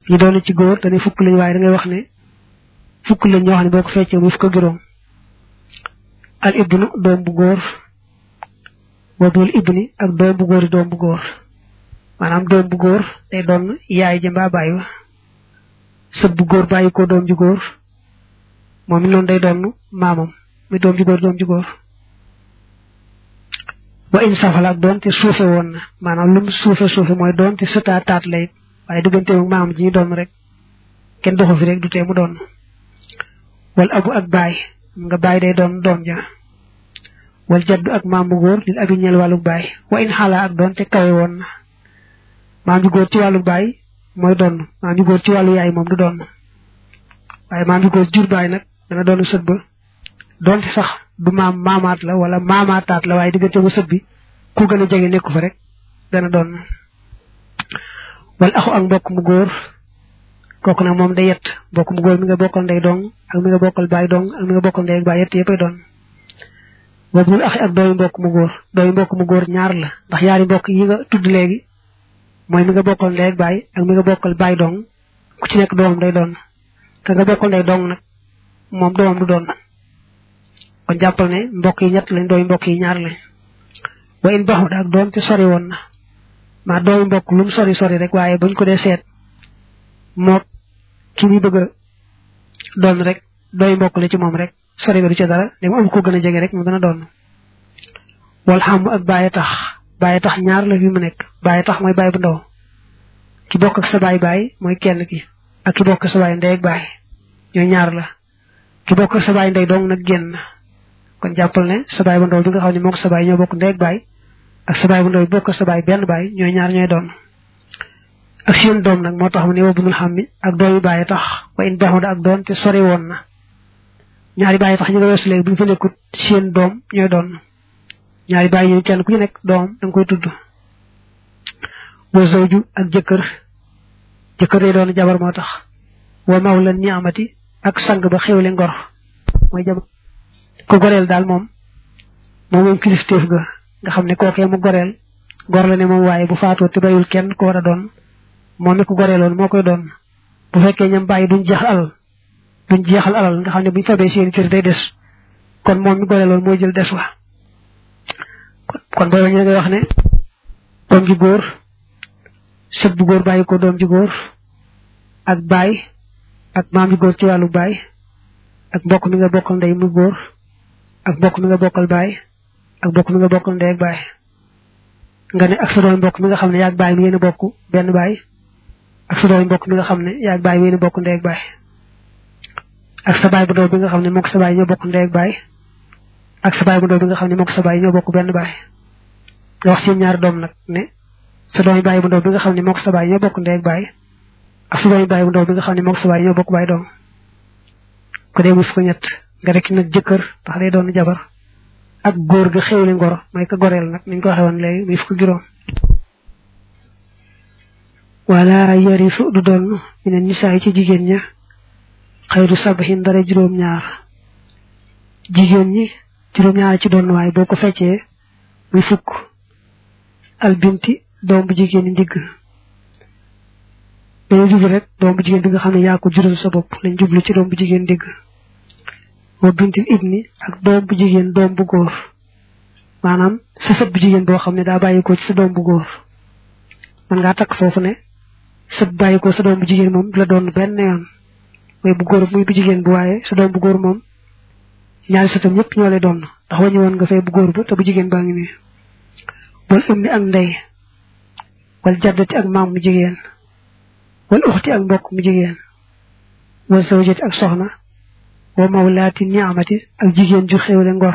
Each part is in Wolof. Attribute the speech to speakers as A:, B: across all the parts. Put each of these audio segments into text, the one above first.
A: yi doon ci góor dañuy fukk lañ waaye da ngay wax ne fukk lañ ñoo xam ne boo ko feccee muy fukk ak juróom al ibnu doom bu góor wadul ibni ak doom bu góor yi doom bu góor maanaam doom bu góor day doon yaay ja mbaa bàyyi wa sët bu góor bàyyi ko doom ju góor moom it noonu day doon maamam muy doom ju góor doom ju góor wa in safala ak doon te suufe woon na maanaam lu mu suufe suufe mooy doon te sëtaa taat lay waaye diggante ak maamam ji ñu doon rek kenn doxu fi rek du tee mu doon wal abu ak baay nga baay day doon doom ja wal jaddu ak maam bu góor lil abi ñeel wàllu baay wa in xaalaa ak doon te kawe woon na maam ju góor ci wàllu baay mooy doon maam ju góor ci wàllu yaay moom du doon waaye maam ju góor jur baay nag dana doon sët ba doonte sax du maam maamaat la wala maamaataat la waaye diggante bu sët bi ku gën a jege nekku fa rek dana doon wala axu ak mbokk mu góor kooku nag moom day yett mbokk mu góor mi nga bokkal ndey dong ak mi nga bokkal baay dong ak mi nga bokkal ndey ak baay yett yëppay doon boobu ñu axi ak dooyu mbokk mu góor dooyu mbokk mu góor ñaar la ndax yaari mbokk yi nga tudd léegi mooy mi nga bokkal ndey ak baay ak mi nga bokkal baay dong ku ci nekk doomam day doon ka nga bokkal ndey dong nag moom doomam du doon kon jàppal ne mbokk yi ñett lañ dooyu mbokk yi ñaar lañ wa in baxut ak doom te sori woon na maa dooyu mbokk lu mu sori sori rek waaye buñ ko dee seet moo ki muy bëgg a doon rek dooyu mbokk la ci moom rek sori ba du ca dara da am ko gën a jege rek mu gën a doon wal xam ak bàyyi tax bàyyi tax ñaar la fi mu nekk bàyyi tax mooy bàyyi bu ndaw ki bokk ak sa baay baay mooy kenn ki ak ki bokk ak sa baay ndey ak baay ñooy ñaar la ki bokk ak sa baay ndey dong nag génn kon jàppal ne sa baay bu ndaw bi nga xam ne moom sa baay ñoo bokk ndey ak baay ak sa baay bu ndaw bi bokk ak sa baay benn baay ñooy ñaar ñooy doon ak seen doom nag moo tax mu ne wa bunul xam mi ak doomi bàyyi tax wa in baxoon ak doon te sori woon na ñaari bàyyi tax ñu nga weesu léegi bu ñu fa nekkut seen doom ñooy doon ñaari bàyyi ñu kenn ku ci nekk doom da nga koy tudd wa zawju ak jëkkër jëkkër day doon jabar moo tax wa mawla ni amati ak sang ba xewle ngor mooy jabar ko goreel daal moom moom moom kilifteef ga nga xam ne kookee mu goreel gor la ne moom waaye bu faatoo te bayul kenn ko war a doon moom mi ko goreeloon moo koy doon bu fekkee ñam bàyyi duñ jeexal alal duñ jeexal alal nga xam ne buñ fabee seen kër day des kon moom mi goreeloon mooy jël des wa kon booy wañu ngay wax ne doom ji góor sët bu góor bàyyi ko doom ji góor ak baay ak maam ji góor ci wàllu baay ak mbokk mi nga bokkal ndey mu góor ak mbokk mi nga bokkal baay ak mbokk mi nga bokkal ndey ak baay nga ne ak sa doom mbokk mi nga xam ne yaag baay mi yéen a bokk benn baay ak sa doom mbokk mi nga xam ne yaag baay mi yéen a bokk ndey ak baay ak sa baay bu ndaw bi nga xam ne mook sa baay ñoo bokk ndey ak baay ak sa baay bu ndaw bi nga xam ne mook sa baay ñoo bokk benn baay nga wax seen ñaari doom nag ne sa doomi baay bu ndaw bi nga xam ne mook sa baay ñoo bokk ndey ak baay ak sa doomi baay bu ndaw bi nga xam ne mook sa baay ñoo bokk baay doom ko dee mus ko ñett nga rek nag jëkkër ndax day doon jabar ak góor ga xewli ngoro mooy ka goreel nag niñ ko waxee woon léegi muy fukk juróom wala yarisu du doon ñu ne nisaay ci jigéen ña xayru sabahin dara juróom ñaar jigéen ñi juróom ñaar ci doon waaye boo ko feccee muy fukk albinti doom bu jigéen ñi ndigg dañu jublu rek doom bu jigéen bi nga xam ne yaa ko jural sa bopp lañ jublu ci doom bu jigéen ndigg wa bintil ibni ak doom bu jigéen doom bu góor maanaam sa sët bu jigéen boo xam ne daa bàyyi ko ci sa doom bu góor man ngaa takk foofu ne sët bàyyi ko sa doom bu jigéen moom du la doon benn yoon mooy bu góor muy bu jigéen bu waaye sa doom bu góor moom ñaari sëtam ñëpp ñoo lay doon ndax wañu woon nga fay bu góor ba te bu jigéen baa ngi nii wal ummi ak ndey wal jaddati ak maam mu jigéen wal uxti ak mbokk mu jigéen wal zawjati ak soxna wa mawlaati ni'amati ak jigéen ju xewle ngor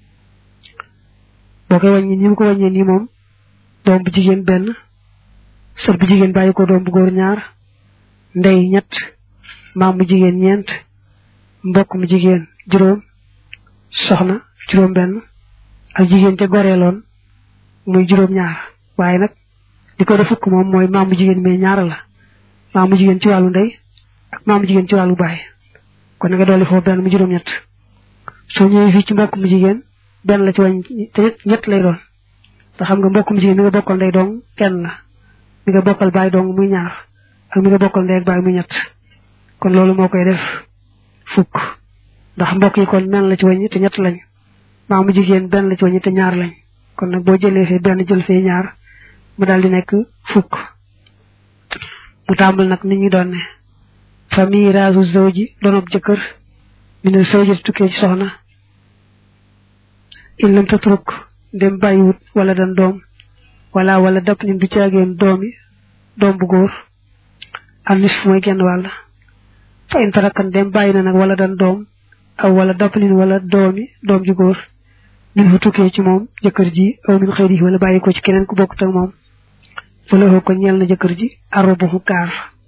A: boo koy wàññi ni mu ko wàññee nii moom doom bu jigéen benn sët bu jigéen bàyyi ko doom bu góor ñaar ndey ñett maam mu jigéen ñeent mbokk mu jigéen juróom soxna juróom benn ak jigéen te goreeloon muy juróom ñaar waaye nag di ko def fukk moom mooy maam mu jigéen mais ñaar la maam mu jigéen ci wàllu ndey ak maam mu jigéen ci wàllu baay kon nga dolli foofu benn mu juróom ñett soo ñëwee fii ci mbokk mu jigéen benn la ci wàññi te ñett lay doon te xam nga mbokk mu jigéen mi nga bokkal ndey dong kenn la mi nga bokkal baay dong muy ñaar ak mi nga bokkal ndey ak baay muy ñett kon loolu moo koy def fukk ndax mbokk yi kon benn la ci wàññi te ñett lañ maamu jigéen benn la ci wàññi te ñaar lañ kon nag boo jëlee fee benn jël fee ñaar mu daal di nekk fukk mu tàmbal nag nit ñi doon ne famille rasu zawji donob jëkkër mi ne zawji tukkee ci soxna in lam tatruk dem bàyyiwut wala dan doom wala wala dap nin du caageen doomi doom bu góor al nisf mooy genn wàll fa in tarakan dem bàyyi na nag wala dan doom aw wala dap nin wala doomi doom ju góor min fu tukkee ci moom jëkkër ji aw min xëy di wala bàyyi ko ci keneen ku bokkut ak moom fëlëxoo ko ñeel na jëkkër ji arroboxu kaar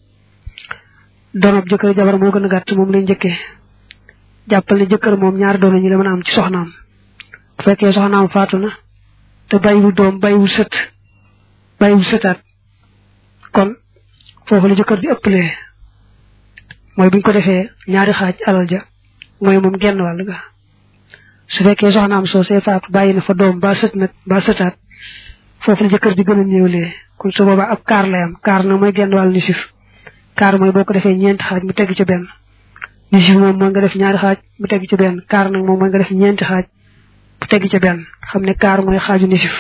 A: donob jëkkër jabar moo gën a gàtt moom lay njëkkee jàppal ne jëkkër moom ñaari doon ñi la mën a am ci soxnaam bu fekkee soxnaam faatu na te bàyyiwul doom bàyyiwul sët bàyyiwul sëtaat kon foofu la jëkkër di ëppalee mooy buñ ko defee ñaari xaaj alal ja mooy moom genn wàll ga su fekkee soxnaam soo see faatu bàyyi na fa doom ba sët nag ba sëtaat foofu la jëkkër di gën a néewlee kon su boobaa ab kaar lay am kaar nag mooy genn wàll nisif kaar mooy boo ko defee ñeenti xaaj mu tegg ci benn nisif moom mooy nga def ñaari xaaj mu tegg ci benn kaar nag moom mooy nga def ñeenti xaaj mu tegg ci benn xam ne kaar mooy xaaju nisif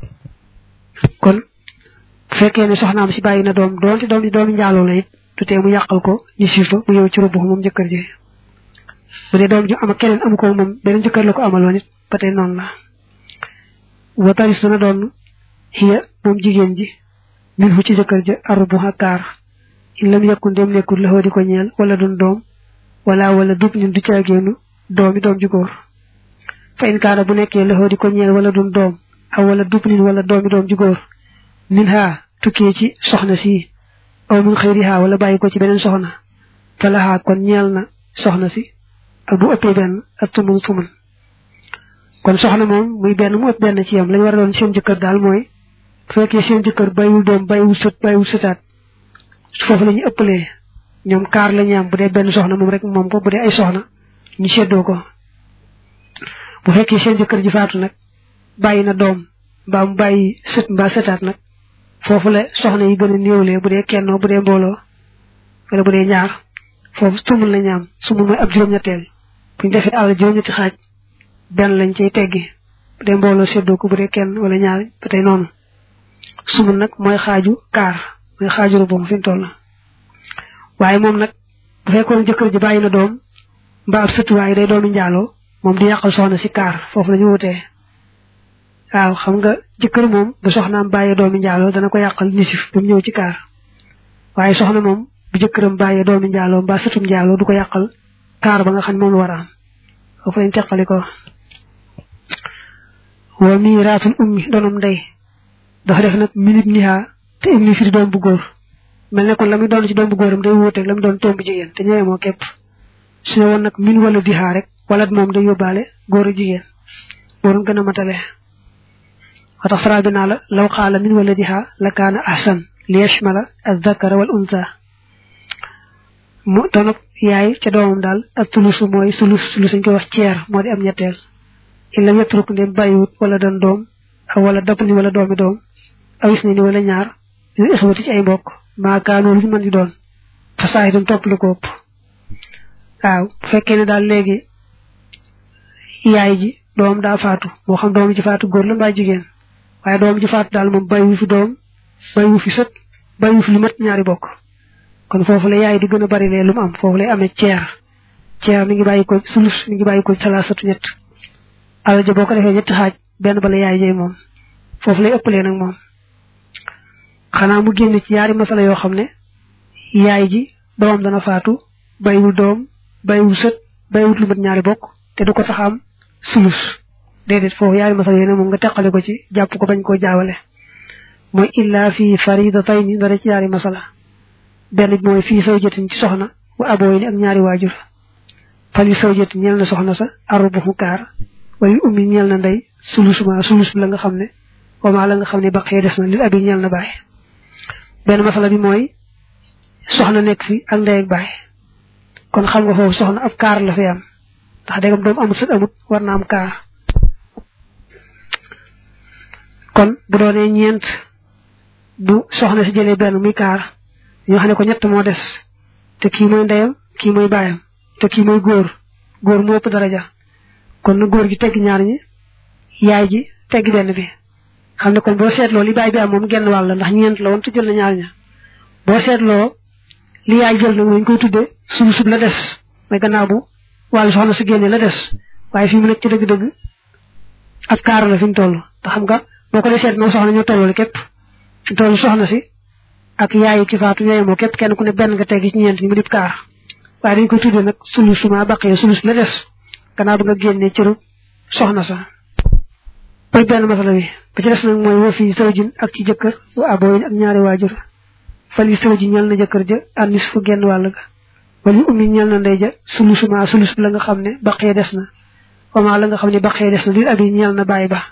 A: kon bu fekkee ne soxnaam si bàyyi na doom doonte doom di doomi njaaloo la it du tee mu yàqal ko nisif ba mu yow ci rubb moom jëkkër ji bu dee doom ju am ak keneen amu ko moom beneen jëkkër la ko amaloon it ba tey noonu la wataris dana doon xiya moom jigéen ji min fu ci jëkkër ja arbu kaar in lam yakun dem nekkul la di ko ñeel wala dun doom wala wala dub nin du caageenu doomi doom ju góor fa in kaana bu nekkee la di ko ñeel wala dun doom aw wala dub nin wala doomi doom ju góor min ha tukkee ci soxna si aw min xëyri ha wala bàyyi ko ci beneen soxna fa la ha kon ñeel na soxna si ak bu ëppee benn ak tumun tumun kon soxna moom muy benn mu ëpp benn ci yam lañ war a doon seen jëkkër daal mooy bu fekkee seen jëkkër bàyyiwul doom bàyyiwul sët bàyyiwul sëtaat foofu la ñu ëppalee ñoom kaar la ñu am bu dee benn soxna moom rek moom ko bu dee ay soxna ñu seddoo ko bu fekkee seen jëkkër ji faatu nag bàyyi na doom mbaa mu bàyyi sët mbaa sëtaat nag foofu la soxna yi gën a néewlee bu dee kennoo bu dee mbooloo wala bu dee ñaar foofu sumul la ñu am sumul mooy ab juróom-ñetteel buñ defee àll juróom-ñetti xaaj benn lañ cay teggi bu dee mbooloo seddoo ko bu dee kenn wala ñaar ba tey noonu sumul nag mooy xaaju kaar mooy xaaju rubu fi mu toll waaye moom nag bu fekkoon jëkkër ji bàyyi na doom mbaa ab sët waaye day doomi njaaloo moom di yàqal soxna si kaar foofu la ñu wutee waaw xam nga jëkkër moom bu soxnaam bàyyee doomi njaaloo dana ko yàqal nisif ba mu ñëw ci kaar waaye soxna moom bu jëkkëram bàyyee doomi njaaloo mbaa sëtum njaaloo du ko yàqal kaar ba nga xam ne moom la war a am foofu lañ teqali ko wa miiraatul ummi doonam ndey dafa def nag minib nihaa te ibni firi doom bu góor mel ne kon la muy doon ci doom bu góoram day wuuteeg la mu doon doom bu jigéen te ñëwee moo képp su ne woon nag min wala dihaa rek wala moom day yóbbaale góor a jigéen waroon gën a matale wa tax faral bi naa la law xaala min wala dihaa la kaana ahsan li yashmala az-zakara wal unsa mu doonab yaay ca doomam daal ak tulusu mooy sulus sulus ñu koy wax ceer moo di am ñetteel illa yetruk ndem bàyyiwut wala doon doom aw wala dapp ni wala doomi doom awis ni ni wala ñaar ñu ixwati ci ay mbokk maakaanoo lu ñu mën di doon fa saa itam topp lu ko ëpp waaw bu fekkee ne daal léegi yaay ji doom daa faatu moo xam doom ji faatu góor la mbaa jigéen waaye doom ji faatu daal moom bàyyiwu fi doom bàyyiwu fi sët bàyyiwu fi lu mat ñaari bokk kon foofu la yaay di gën a bari lee lu mu am foofu lay amee ceer ceer mi ngi bàyyi ko sulus mi ngi bàyyi ko salaasatu ñett alal ja boo ko defee ñetti xaaj benn bala yaay jey moom foofu lay ëppalee nag moom xanaa mu génn ci ñaari masala yoo xam ne yaay ji doomam dana faatu bàyyiwul doom bàyyiwul sët bàyyiwul lu mat ñaari bokk te du ko tax am sulus déedéet foofu ñaari masala yooyu ne moom nga teqale ko ci jàpp ko bañ koo jaawale mooy illa fii faridatayni dara ci ñaari masala benn bi mooy fii sawjatin ci soxna wa abooyni ak ñaari waajur fali sawjatin ñeel na soxna sa arrubu kaar wala ummi ñeel na ndey sulus ma sulus bi la nga xam ne wama la nga xam ne baqee des na lil abi ñeel na baay benn masala bi mooy soxna nekk fi ak ndey ak baay kon xam nga foofu soxna ab kaar la fi am ndax dégam doom amut sët amut war na am kaar kon bu doonee ñeent bu soxna si jëlee benn muy kaar ñoo xam ne ko ñett moo des te kii mooy ndeyam kii mooy baayam te kii mooy góor góor moo ëpp daraja kon na góor gi tegg ñaar ñi yaay ji tegg benn bi xam ne kon boo seetloo li baay bi am moom genn wàll ndax ñeent la woon te jël na ñaar ña boo seetloo li yaay jël nag lañ koy tuddee sub sub la des mooy gannaaw bu wàllu soxna su génnee la des waaye fi mu nekk ci dëgg-dëgg ab kaar la fi mu toll te xam nga boo ko dee seet moom soxna ñoo tolloo képp fi mu toll soxna si ak yaayi ki faatu ñooy moo képp kenn ku ne benn nga tegg ci ñeent ñi mu dib kaar waaye dañ koy tuddee nag sulus suma baqee sulus la des gannaaw bi nga génnee cëru soxna sa mooy benn masala bi ba ci des nag mooy woo fii sawjin ak ci jëkkër wa abooyin ak ñaari waajur fali sawji ñel na jëkkër ja anis fu genn wàll ga wali ummi ñel na ndey ja sulusuma sulus la nga xam ne baqee des na wama la nga xam ne baqee des na lil abi ñel na bàyyi ba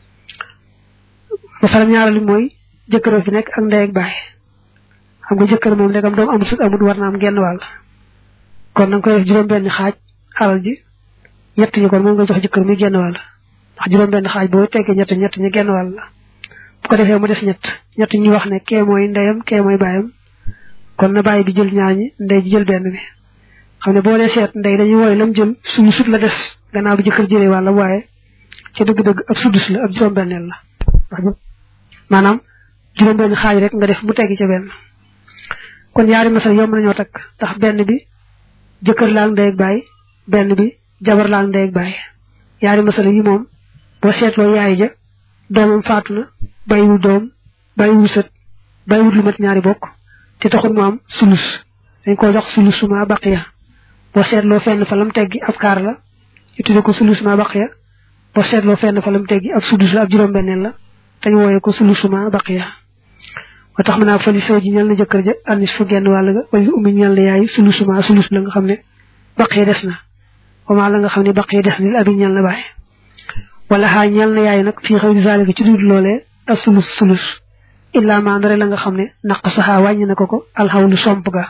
A: masala ñaarali mooy jëkkër fi nekk ak ndey ak bàyyi xam nga jëkkër moom ndegam doom amul sut amul war na am genn wàll kon na nga koy def juróom benn xaaj alal ji ñett ñi kon moom nga jox jëkkër muy genn wàll ndax juróom benn xaaj boo teggee ñett ñett ñi genn wàll la bu ko defee mu des ñett ñett ñu wax ne kee mooy ndeyam kee mooy baayam kon na bàyyi bi jël ñaar ñi ndey ji jël benn bi xam ne boo dee seet ndey dañuy wooy lam jël suñu sut la des gannaaw bi jëkkër jëlee wàlla waaye ci dëgg-dëgg ab sudus la ab juróom benneel la maanaam juróom benn xaaj rek nga def mu teggi ca benn kon yaari masal yomb nañoo takk ndax benn bi jëkkër laa ndey ak baay benn bi jabar laa ndey ak baay yaari masala yi moom boo seetloo yaay ja doomam faatu na bàyyiwul doom bàyyiwul sët bàyyiwul lu mat ñaari bokk te taxul mu am sulus dañ ko jox sulus suma baqiya boo seetloo fenn fa lam teggi ab kaar la ñu tudde ko sulus suma baqiya boo seetloo fenn fa lam teggi ab sudus la ab juróom-benneel la dañ wooyee ko sulus suma baqiya moo tax mën naa fali saw ji ñal na jëkkër ja anis fu genn wàll ga wala ummi ñal na yaay sulus suma sulus la nga xam ne baqiya des na wama la nga xam ne baqiya des na lil abi ñal na bàyyi wala xaa ñal na yaay nag fii xaw di zalika ci dul loolee ak sulus sulus illa ma ndare la nga xam ne naq saxaa wàññi na ko ko alxawlu somp ga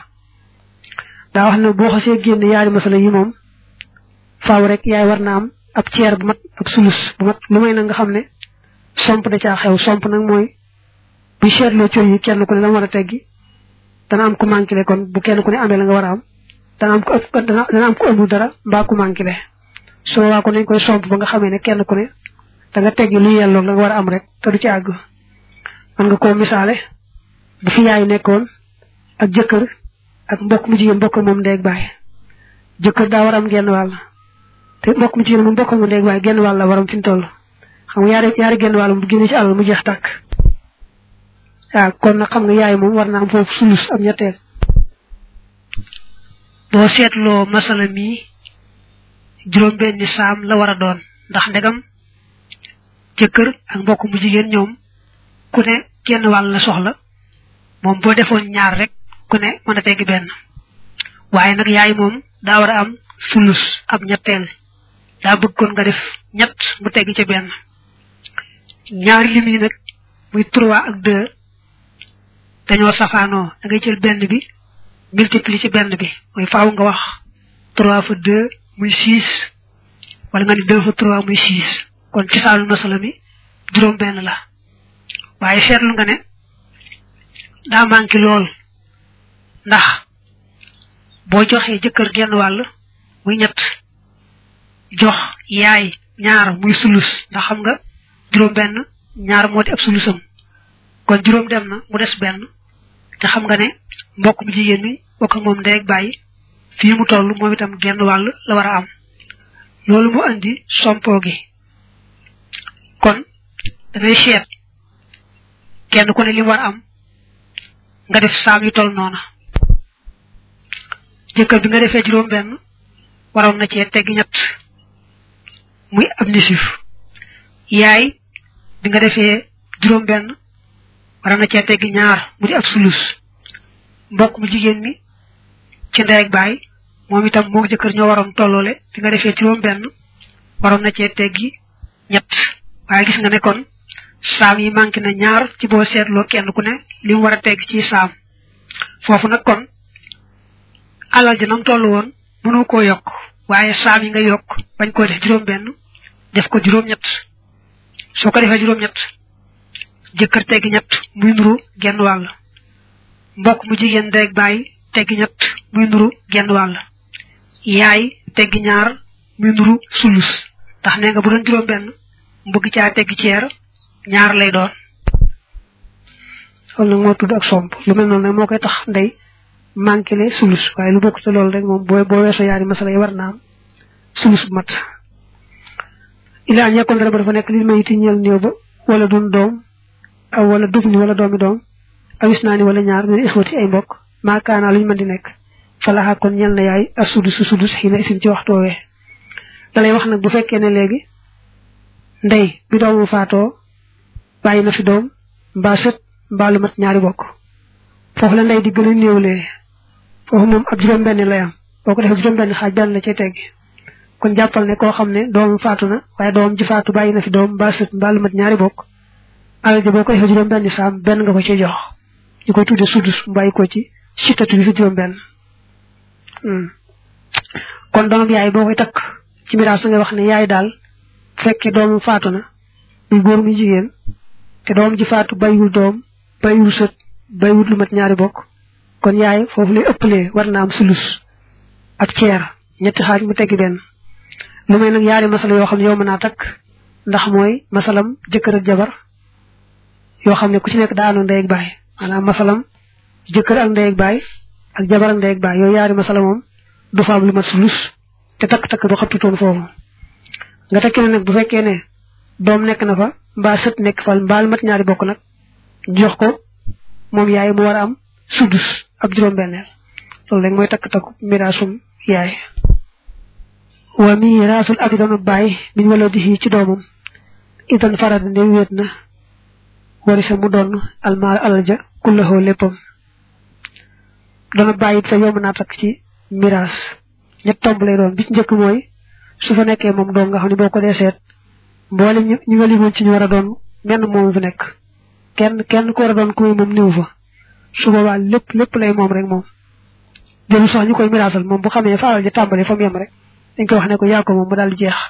A: daa wax ne boo xasee génne yaari masala yi moom faaw rek yaay war na am ab ceer bu mat ab sulus bu mat lu may na nga xam ne somp da caa xew somp nag mooy bu seetloo cër yi kenn ku ne dama war a teggi dana am ku manqué kon bu kenn ku ne amee la nga war a am dana am ku ëpp dana am ku ëmbul dara mbaa ku manqué soo waa ko nañ koy somp ba nga xamee ne kenn ku ne da nga teggi lu yelloog la nga war a am rek te du ci àgg man nga koo misaale bu fi yaay nekkoon ak jëkkër ak mbokk mu jigéen mbokk moom ndeeg baay jëkkër daa war am genn wàll te mbokk mu jigéen moom mbokk mu ndeeg baay genn wàll la waram fi mu toll xam nga yaari yaari genn wàll bu génnee ci àll mu jeex tàkk waaw kon nag xam nga yaay moom war na am foofu sulus am ñetteel boo seetloo masala mi juróom benni saam la war a doon ndax ndegam jëkkër ak mbokk mu jigéen ñoom ku ne genn wàll la soxla moom boo defoon ñaar rek ku ne mën a teggi benn waaye nag yaay moom daa war a am sulus ab ñetteel daa bëgg kon nga def ñett mu teggi ca benn ñaari lim yi nag muy trois ak deux dañoo safaanoo da ngay jël benn bi multiplier ci benn bi mooy faaw nga wax trois fois deux muy six wala nga ne deux fois trois muy six kon ci saalu masala mi juróom benn la waaye seetlu nga ne daa manqué lool ndax boo joxee jëkkër genn wàll muy ñett jox yaay ñaar muy sulus ndax xam nga juróom benn ñaar moo di ab sulusam kon juróom dem na mu des benn te xam nga ne mbokk mu jigéen mi bokk moom ndey ak bàyyi fii mu toll moom itam genn wàll la war a am loolu mu andi sompoo gi kon dangay seet kenn ku ne li mu war a am nga def saam yu toll noona jëkkër bi nga defee juróom benn waroon na cee tegg ñett muy ab nisif yaay bi nga defee juróom benn waroon na cee tegg ñaar mu di ab sulus mbokk mu jigéen mi ci ndey ak baay moom itam moo jëkkër ñoo waroon tolloole bi nga defee juróom benn waroon na cee teggi ñett waaye gis nga ne kon saam yi manqué na ñaar ci boo seetloo kenn ku ne li mu war a tegg ci saam foofu nag kon alal ji nam toll woon mënoo koo yokk waaye saam yi nga yokk bañ koo def juróom benn def ko juróom ñett soo ko defee juróom ñett jëkkër teggi ñett muy nuru genn wàll mbokk mu jigéen ndey bàyyi teggi ñett muy nuru genn wàll yaay teggi ñaar muy nuru sulus ndax nee nga bu doon juróom benn mbëgg caa teggi ceer ñaar lay doon loolu nag moo tudd ak somp lu mel noonu nag moo koy tax ndey manqué sulus waaye lu bokk te loolu rek moom boo boo weesoo yaari masala yi war naa am sulus bu mat ilaa ñekkoon dara ba dafa nekk li may ti ñeel néew ba wala dun doom aw wala dug ni wala doomi doom awis naa ni wala ñaar min ixwati ay mbokk maakaanaa lu ñu mën di nekk falaxa kon ñel na yaay a sudus sudus xii na isin ci waxtu woowee dalay wax nag bu fekkee ne léegi ndey bi doomu faatoo bàyyi na fi doom mbaa sët mbaa lu mat ñaari bokk foofu la ndey di gën a néewlee foofu moom ab juróom benn lay am boo ko defee juróom benn xaaj benn la cay teggi kon jàppal ne koo xam ne doomam faatu na waaye doomam ji faatu bàyyi na fi doom mbaa sët mbaa lu mat ñaari bokk alal ja boo ko defee juróom benn saam benn nga ko ci jox ñu koy tuddee sudus mu bàyyi ko ci sitatu bi fi juróom benn kon doomam yaay boo koy takk ci miraas nga wax ne yaay daal bu fekkee doomam faatu na muy góor muy jigéen te doomam ji faatu bàyyiwul doom bàyyiwul sët bàyyiwul lu mat ñaari bokk kon yaay foofu lay ëppalee war na am sulus ak ceer ñetti xaaj mu teggi benn lu may nag yaari masala yoo xam ne yow mën naa takk ndax mooy masalam jëkkër ak jabar yoo xam ne ku ci nekk daa àndoon ndey ak baay maanaam masalam jëkkër ak ndey ak baay ak jabar ak ndey ak baay yooyu yaari masala moom du fa am lu mat sulus te takk-takk du xattutoon foofu nga tekki ne nag bu fekkee ne doom nekk na fa mbaa sët nekk fa mbaa lu mat ñaari bokk nag jox ko moom yaay mu war a am sudus ab juróom-benneel loolu rek mooy takk-takku miraasum yaay wa miraasul abi doon bàyyi min wala di ci doomam idan farada ne wéet na warisa mu doon almaal alal ja kullaxoo léppam doona bàyyi sa yomb naa takk ci miraas ñett tomb lay doon bi ci njëkk mooy su fa nekkee moom doom nga xam ne boo ko dee seet mboolem ñi nga limoon ci ñu war a doon menn moom fi nekk kenn kenn ku war a doon ku muy moom niw fa su boobaa lépp lépp lay moom rek moom jëlu sax ñu koy miraasal moom bu xamee fa alal ja tàmbali fa mu yem rek dañ koy wax ne ko yaa ko moom mu daal di jeex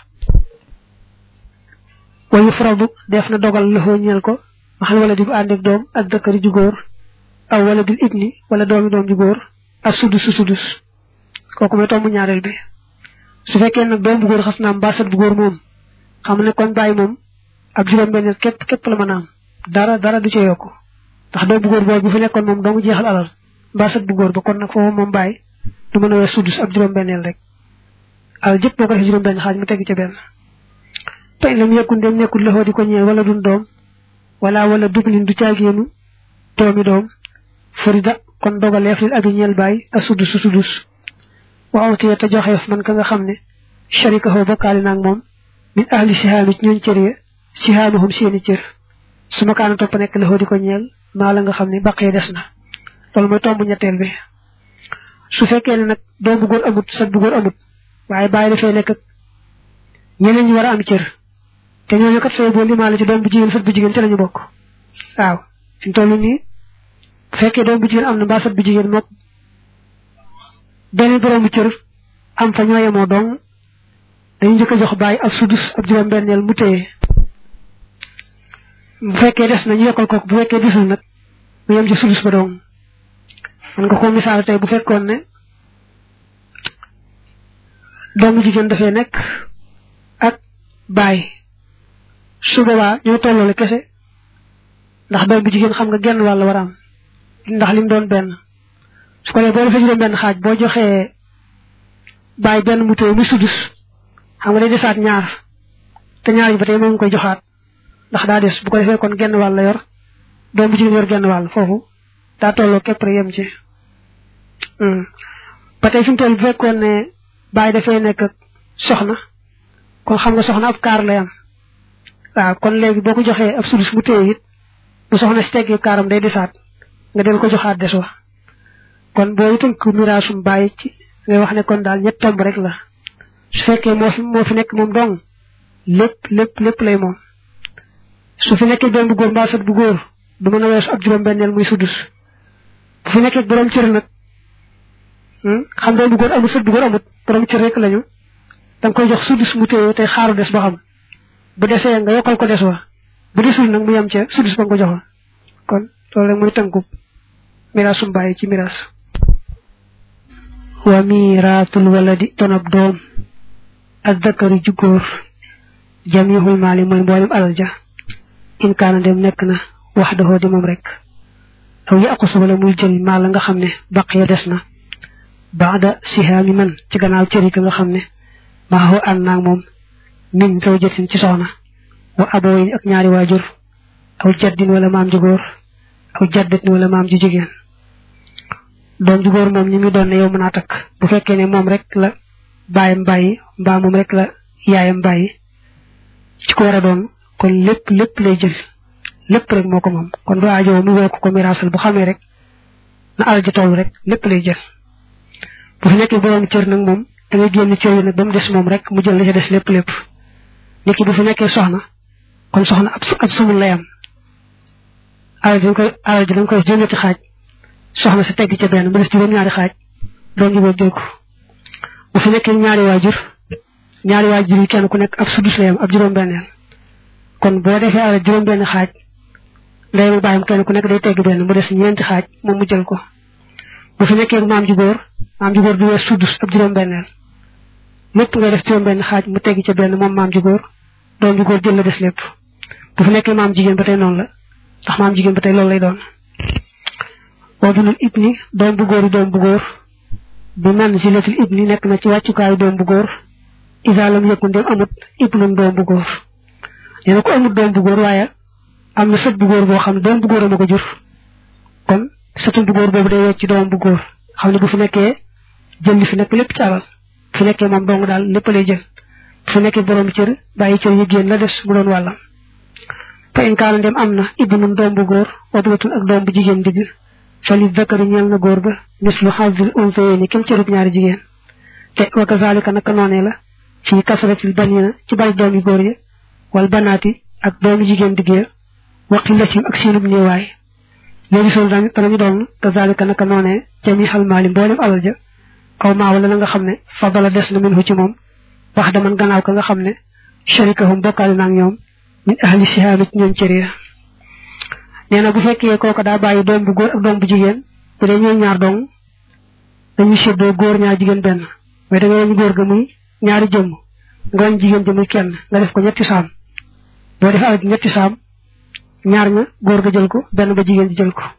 A: wayu faradu def na dogal loxoo ñeel ko maxal wala di bu ànd ak doom ak dëkkari ju góor aw wala dil ibni wala doomi doom ju góor ak sudus su sudus kooku mooy tombu ñaareel bi su fekkee nag doom bu góor xas naam mbaa sët bu góor moom xam ne kon bàyyi moom ab juróom-benn képp képp la mën a am dara dara du ca yokku ndax doom bu góor boobu bu fi nekkoon moom dong jeexal alal mbaa sët bu góor ba kon nag foofu moom bàyyi du mën a wees sudus ab juróom-benneel rek alal jëpp boo ko defee juróom-benn xaaj mu tegg ca benn tey lam yekkun dem nekkul loxoo di ko ñeel wala dun doom wala wala dublin du caagéenu doomi doom farida kon dogaleef lil abi ñeel bàyyi a sudus su sudus waaw te te joxeef man ka nga xam ne sharika xoo bokkaali naag moom min ahli sihaami ci ñooñ cër ya sihaamahum seeni cër su ma kaana topp nekk loxoo di ko ñeel maa la nga xam ne baqee des na loolu mooy tomb ñetteel bi su fekkee ne nag doom bu góor amut sët bu góor amut waaye bàyyi dafay nekk ak ñeneen ñi war a am cër te ñooñu kat sooy boo limaale ci doom bu jigéen sët bu jigéen ci lañu bokk waaw fi mu toll nii bu fekkee doom bu jigéen am na mbaa sët bu jigéen mook benn boroomu cër am fa ñoo yemoo dong dañu njëkk a jox bàyyi ak sudus ab juróom-benneel mu téye bu fekkee des na ñu yokkal ko bu fekkee desul nag mu yem ci sudus ba dong man nga ko misaal tey bu fekkoon ne doomu jigéen dafay nekk ak bàyyi su boobaa ñoo tolloole kese ndax doom bu jigéen xam nga genn wàll war a am ndax lim doon benn su ko defee boo defee juróom benn xaaj boo joxee bàyyi benn mu téye muy sudus xam nga day desaat ñaar te ñaar yi ba tey moom nga koy joxaat ndax daa des bu ko defee kon genn wàll la yor doom bu jigéen yor genn wàll foofu daa tolloo képp rek yem ci ba tey fi mu toll bu fekkoon ne bàyyi dafay nekk ak soxna kon xam nga soxna ab kaar lay am waaw kon léegi boo ko joxee ab sudus mu téye it bu soxna si teggee kaaram day desaat nga del ko joxaat des wa kon boo tënk miraasum bàyyi ci ngay wax ne kon daal ñett tomb rek la su fekkee moo fi moo fi nekk moom dong lépp lépp lépp lay moom su fi nekkee doom bu góor mbaa sët bu góor du mën a weesu ab juróom-benneel muy sudus bu fi nekkee borom cër nag xam doom bu góor amut sët bu góor amut borom cër rek lañu da nga koy jox sudus mu téye tey xaaru des ba xam bu desee nga yokkal ko des wa bu desul nag mu yem ca sudus ba nga ko joxoon kon loolu rek muy tënkub miraasum bàyyi ci miraas wa miraatul waladi donab doom ak dakari ju góor jamihul maali mooy mboolem alal ja in kaana dem nekk na wax daxoo di moom rek aw yaqus wala muy jël maal la nga xam ne baq ya des na baada sihaami man ci gannaaw cëri ka nga xam ne maaxoo ànd naag moom min zawjatin ci soxna wa abooyin ak ñaari waajur aw jaddin wala maam ju góor aw jaddatin wala maam ju jigéen doom ju góor moom ñi muy doon ne yow mën a takk bu fekkee ne moom rek la baayam bàyyi mbaa moom rek la yaayam bàyyi ci ko war a doon kon lépp lépp lay jël lépp rek moo ko moom kon du aajo mu wekk ko miraasal bu xamee rek na alal ji toll rek lépp lay jël bu fi nekkee borom cër nag moom da ngay génn cër yi nag ba mu des moom rek mu jël la ca des lépp lépp nit ki bu fi nekkee soxna kon soxna ab ab sumul lay am alal ji dañ koy alal ji dañ koy juróom-ñetti xaaj soxna si tegg ca benn mu des juróom-ñaari xaaj doom ji boobu jël ko bu fi nekkee ñaari waajur ñaari waajur yi kenn ku nekk ab sudus lay am ab juróom-benneel kon boo defee alal juróom-benn xaaj ndey mu bàyyam kenn ku nekk day tegg benn mu des ñeenti xaaj moom mu jël ko bu fi nekkee maam ju góor maam ju góor du wees sudus ab juróom-benneel lépp ngay def juróom-benn xaaj mu tegg ca benn moom maam ju góor doom ju góor jël la des lépp bu fi nekkee maam jigéen ba tey noonu la ndax maam jigéen ba tey loolu lay doon boo dunul ibni doom bu góor yi doom bu góor bi man zilatil ibni nekk na ci wàccukaayu doom bu góor isaalam yëkku ndem amut ibnun doom bu góor nee na ko amut doom bu góor waaye am na sët bu góor boo xam ne doom bu góor ma ko jur kon sëtu bu góor boobu day wecc doom bu góor xam ne bu fi nekkee jël li fi nekk lépp ci alal bu fi nekkee moom dong daal lépp lay jël bu fi nekkee borom cër bàyyi cër yi génn la des mu doon wàllam fa in kaana ndem am na ibnun doom bu góor wadwatun ak doom bu jigéen digg fali zakari ñeel na góor ga mislu hazil unsayni kem cërub ñaari jigéen te wa kazalika naka noonee la fii kasratil banina ci bari doomi góor ya wal banaati ak doomi jigéen digg ya wa qillatim ak seenub néewaay léegi sol danañu doon kazalika naka noonee jami xal maali mboolem alal ja aw maa wala la nga xam ne fadala des na minhu ci moom wax daman gannaaw ka nga xam ne sharikahum bokkaale naag ñoom min ahli sihaami ci ñoom cër ya nee na bu fekkee kooka daa bàyyi doom bu góor ak doom bu jigéen bu dee ñooy ñaar dong dañuy séddoo góor ñaar jigéen benn mais da nga wañ góor ga muy ñaari jëmm nga wañ jigéen ji muy kenn nga def ko ñetti saam boo def alal ñetti saam ñaar ña góor ga jël ko benn ba jigéen ji jël ko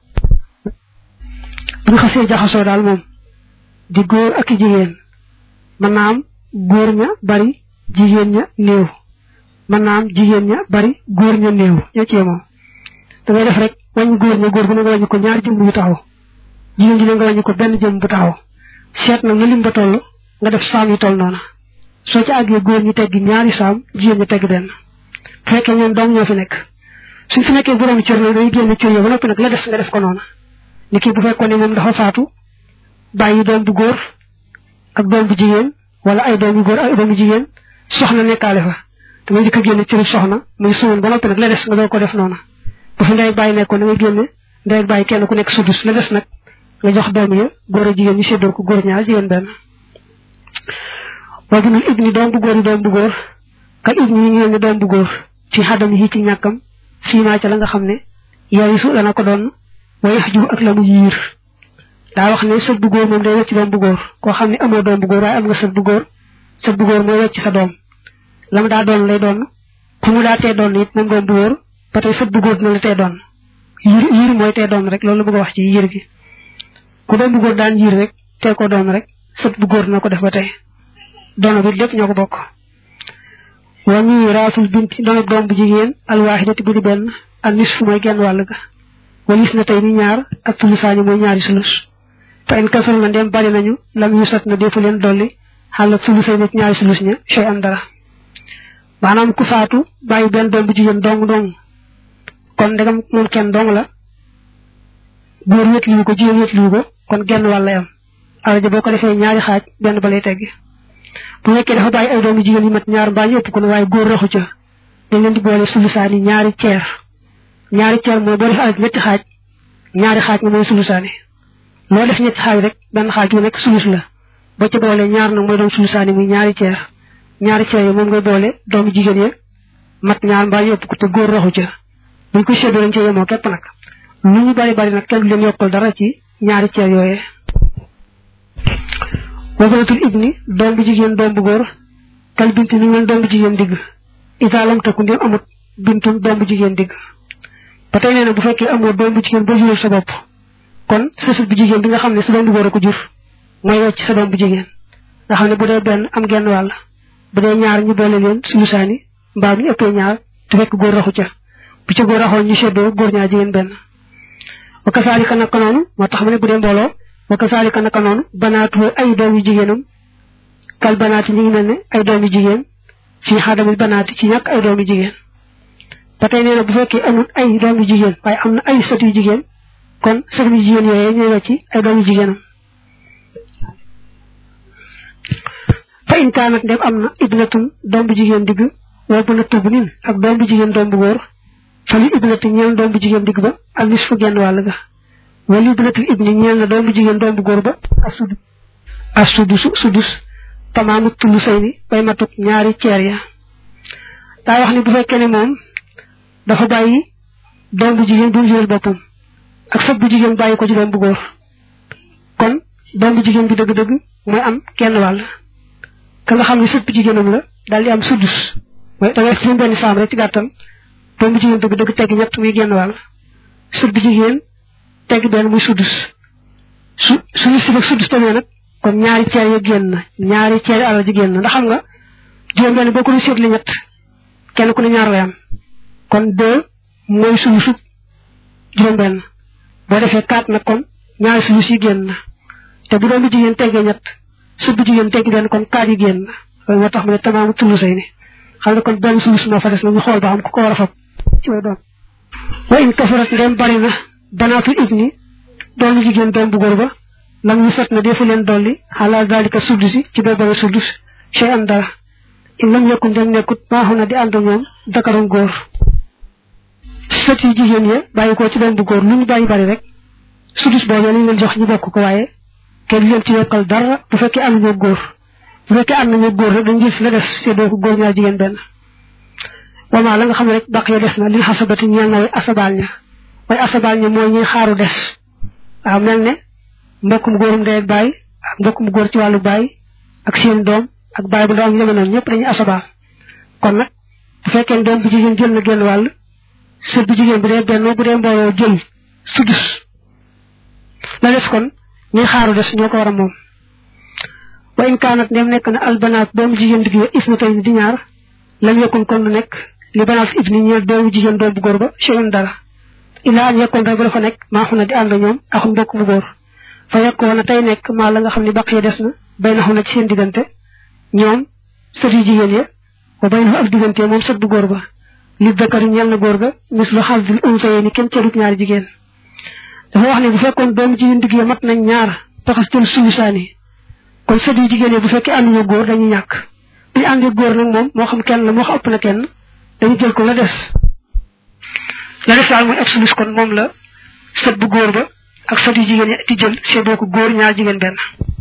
A: bu ñu xasee jaxasoo daal moom di góor ak jigéen mën naa am góor ña bari jigéen ña néew mën naa am jigéen ña bari góor ña néew ñoo ci moom da ngay def rek wàññi góor ña góor gu ne nga wàññi ko ñaari jëmm yu taxaw jigéen ji ne nga wàññi ko benn jëmm bu taxaw seet nag na lim ba toll nga def saam yu toll noona soo ci àggee góor ñi teggi ñaari saam jigéen ñi tegg benn fekkee ñoom dong ñoo fi nekk suñ fi nekkee borom cër nag day génn cër yo ba noppi nag la des nga def ko noona ni kii bu fekkoon ne moom dafa faatu bàyyi doom bu góor ak doom bu jigéen wala ay doom yu góor ak doom bu jigéen soxna nekkaale fa da nga njëkk a génne cëru soxna muy suwoon ba noppi nag la des nga doo ko def noona bu fi ndey bàyyi nekkoon da nga génne ndey bàyyi kenn ku nekk sudus la des nag nga jox doom ya góor a jigéen ñu séddoo ko góor ñaar jigéen benn boobu nag ibni doom bu góor yi doom bu góor kal ibni yi ñëw ne doom bu góor fi xadam yi ci ñàkkam fii maa ca la nga xam ne yooyu su dana ko doon way yax jiw ak la mu yiir daa wax ne sët bu góor moom day wecc doom bu góor koo xam ne amoo doom bu góor waaye am nga sët bu góor sët bu góor mooy wecc sa doom la mu daa doon lay doon ku mu daa tee doon it moom doom bu góor ba tey sët bu góor dina la tee doon yiir yiir mooy tee doon rek loolu la bëgg a wax ci yiir gi ku doom bu góor daan yiir rek tee ko doon rek sët bu góor dina ko def ba tey doona bi lépp ñoo ko bokk wa ñuy raasul binti doona doom bu jigéen alwaahidati bu di benn ak nisfu mooy genn wàll ga walis na tey ni ñaar ak tulusaani mooy ñaari sulus fa in kasal na ndem bari nañu lam yu sat na defu leen dolli xàlla sulusay na ci ñaari sulus ña shay an dara maanaam ku faatu bàyyi benn doom bu jigéen dong dong kon ndegam moom kenn dong la góor wétliwu ko jigéen wétliwu ko kon genn wàll lay am alal ja boo ko defee ñaari xaaj benn ba lay teggi bu fekkee dafa bàyyi ay doomu jigéen yi mat ñaar mbaa ñu ëpp ko ne waaye góor raxu ca dañ leen di boole sulusaani ñaari ceer ñaari ceer mooy boo def alal ñetti xaaj ñaari xaaj nga mooy sulusaani loo def ñetti xaaj rek benn xaaj bu nekk sulus la boo ca boole ñaar nag mooy doon sulusaani muy ñaari ceer ñaari ceer yi moom ngay boole doomu jigéen ya mat ñaar mbaa ñu ëpp ko te góor raxu ca buñ ko séddoo lañ ca yemoo képp nag lu ñu bari bari nag kenn du leen yokkal dara ci ñaari ceer yooyee wabaratul ibni doom bu jigéen doom bu góor kal binti ni mel doom bu jigéen digg itaalam takku ndem amut bintum doom bu jigéen digg ba tey nee na bu fekkee amoo doom bu jigéen ba jural sa bopp kon sa sët bu jigéen bi nga xam ne sa doom bu góor a ko jur mooy wecc sa doom bu jigéen nga xam ne bu dee benn am genn wàll bu dee ñaar ñu boole leen sulusaani mbaa ñu ëppee ñaar te fekk góor raxu ca bu ca góor raxoon ñu seddoo góor ñaar jigéen benn wa kasaalika naka noonu moo tax mu ne bu dee mbooloo wa kasaalika naka noonu banaatu ay doom yu jigéenam kal banaati ñu ngi mel ne ay doom yu jigéen fii xaadamil banaati ci ñàkk ay doom yu jigéen ba tey nee na bu fekkee amul ay doom yu jigéen waaye am na ay sët yu jigéen kon sët yu jigéen yooyee ñooy wecc ay doom yu jigéenam fa in kaanat ndem am na ibnatun doom bu jigéen digg woo bu na tubb nin ak doom bu jigéen doom bu góor fa li ibnati ñeel doom bu jigéen digg ba ak nis fu genn wàll ga wala ibnatul ibni ñeel na doom bu jigéen doom bu góor ba ak sudus ak sudus sudus tamaamu tullu say ni bay matuk ñaari ceer ya daa wax ni bu fekkee ne moom dafa bàyyi doom bu jigéen bu mu jural boppam ak sët bu jigéen bàyyi ko ci doom bu góor kon doom bu jigéen bi dëgg-dëgg mooy am kenn wàll ka nga xam ne sët bu jigéenam la daal di am sudus mooy da ngay fi benn saam rek ci gàttal doom bu jigéen dëgg dëgg tegg ñett muy genn wàll sët bu jigéen tegg benn muy sudus su suñu si ak sudus tamit nag kon ñaari ceer ya génn na ñaari ceer alal ji génn na ndax xam nga juróom benn boo ko doon seetli ñett kenn ku ne ñaar lay am kon deux mooy suñu sut juróom benn boo defee quatre nag kon ñaari suñu si génn na te bu doom bu jigéen teggee ñett sut bu jigéen tegg benn kon quatre yi génn na loolu moo tax mu ne tamaamu tullu say ni xam ne kon benn sulus moo fa des na ñu xool ba xam ku ko war a fab ci way doom wa in kafarat ndem bari na banaatul ibni doomu jigéen doom bu góor ba lam ñu sot na defu leen dolli xalaal dalika suddusi ci boobale suddus chey an dara in lam yekkun ndem nekkut maaxu na di ànd ñoom dakarum góor sët yi jigéen ya bàyyi ko ci doom bu góor lu ñu bàyyi bari rek suddus boobee lañ leen jox ñu bokk ko waaye kenn leen ci yokkal dara bu fekkee am ñoo góor bu fekkee am nañu góor rek dañ gis la des seddoo ko góor ñaar jigéen benn wama la nga xam ne rek baq ya des na li xasabati ñeel na way asabaal ña way asabaal ña mooy ñuy xaaru des waaw mel ne mbokkum góorum ndey ak baay ak mbokkum góor ci wàllu baay ak seen doom ak baay bu ndaw ak ñeme noonu ñëpp dañuy asabaal kon nag bu fekkee doom bu jigéen jël na genn wàll sët bu jigéen bu dee benn bu dee mbooloo jël sudus la des kon ñuy xaaru des ñoo ko war a moom wa in kaanat ndem nekk na albanaat doomu jigéen digg isna tey di ñaar lam yekkun kon du nekk li banaat ibni ñeel doomu jigéen doom bu góor ba cheyun dara ilaa an yekkoon rek ba dafa nekk maa xu na di ànd ñoom axum mbokk bu góor fa yekkoon na tey nekk maa la nga xam ne baq ya des na bay na xu na ci seen diggante ñoom sët yu jigéen ya wa bay na ak diggante moom sët bu góor ba li dakari ñeel na góor ga mis lu xasdil unsayee ni kenn cerut ñaari jigéen dafa wax ne bu fekkoon doomu jigéen digg ya mat nañ ñaar taxastel sulusaani kon sët yu jigéen yi bu fekkee ànduñu góor dañuy ñàkk bu ñu àndee góor nag moom moo xam kenn la moo xam ëpp na kenn dañu jël ko la des la des daal mooy absolus kon moom la sët bu góor ba ak sët yu jigéen yi di jël seddoo ko góor ñaar jigéen benn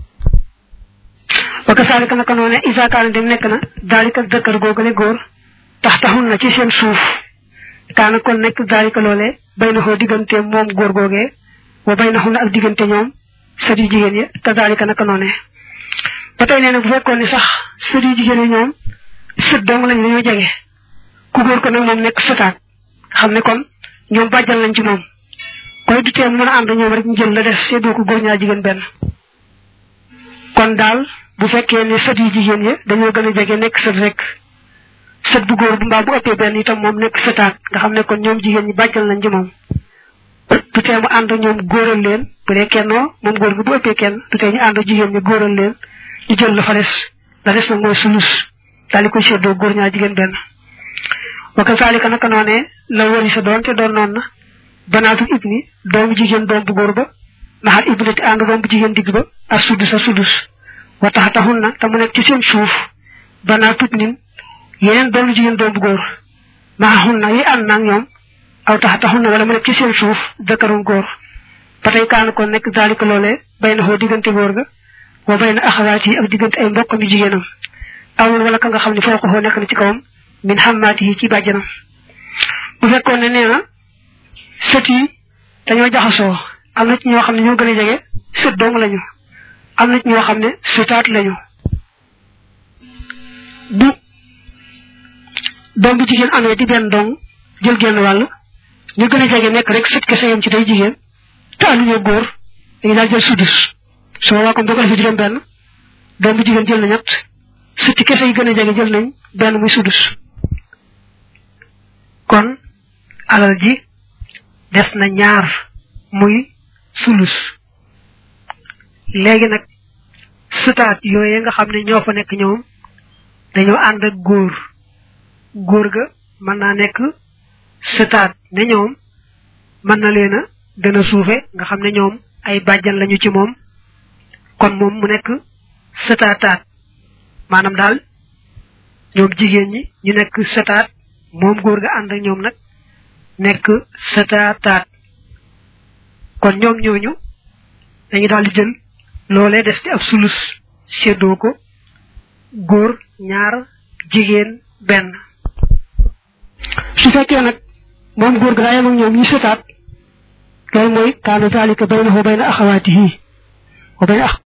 A: wa kasaalika naka noone isa kaana dem nekk na daalika dëkkar googale góor tax taxul na ci seen suuf kaana kon nekk daalika loolee bay na xoo diggante moom góor googee wa bay na xul na ak diggante ñoom sët yu jigéen yi te daalika naka noone ba tey nee na bu fekkoon ni sax sët yu jigéen yi ñoom sët dong lañ dañoo jege ku góor ko nag moom nekk sëtaat xam ne kon ñoom bàjjal nañ ci moom koy du tee mën a ànd ñoom rek ñu jël la def seddoo ko góor ñaar jigéen benn kon daal bu fekkee ne sët yu jigéen yi dañoo gën a jege nekk sët rek sët bu góor bu mbaa bu ëppee benn itam moom nekk sëtaat nga xam ne kon ñoom jigéen ñi bàjjal nañ ci moom du tee mu ànd ñoom góoral leen bu dee kennoo moom góor gi bu ëppee kenn du tee ñu ànd jigéen ñi góoral leen ñu jël la fa des la des nag mooy sulus daal di koy seddoo góor ñaar jigéen benn wa kazalika naka noonee la wari sa doon te doon noon na banaatul ibni doomu jigéen doom bu góor ba maxal ibnati ànd doom bu jigéen digg ba ak sudus a sudus wa tax taxul na te mu nekk ci seen suuf banaatut nin yeneen doomu jigéen doom bu góor maxaxul na yi ànd naag ñoom aw tax taxul na wala mu nekk ci seen suuf dëkkarum góor ba tey kaana kon nekk daalika loolee bay na xoo diggante góor ga wa bay na axawaat yi ak diggante ay mbokkam yu jigéenam awul wala ka nga xam ne foo ko xoo nekk na ci kawam min xammaati yi ci bàjjanam bu fekkoon ne nee na sët yi dañoo jaxasoo am na ci ñoo xam ne ñoo gën a jege sët dong lañu am na ci ñoo xam ne sëtaat lañu bu doom bu jigéen amee di benn dong jël genn wàll ñu gën a jege nekk rek sët kese yam ci day jigéen te amuñoo góor dañu daal jël sudus su boobaa comme boo ko defee juróom benn doom bu jigéen jël na ñett sëtti kese yi gën a jege jël nañ benn muy sudus kon alal ji des na ñaar muy sulus léegi nag sëtaat yooye nga xam ne ñoo fa nekk ñoom dañoo ànd ak góor góor ga mën naa nekk sëtaat ne ñoom mën na leen a gën a suufe nga xam ne ñoom ay bàjjan lañu ci moom kon moom mu nekk sëtaataat maanaam daal ñoom jigéen ñi ñu nekk sëtaat moom góor ga ànd ak ñoom nag nekk sëtaataat kon ñoom ñooñu dañu daal di jël loolee des di ab sulus séddoo ko góor ñaar jigéen benn su fekkee nag moom góor ga daa yem ak ñoom ñu sëtaat loolu mooy kaanu zalika baynahu bayna axawaatihi wa bayna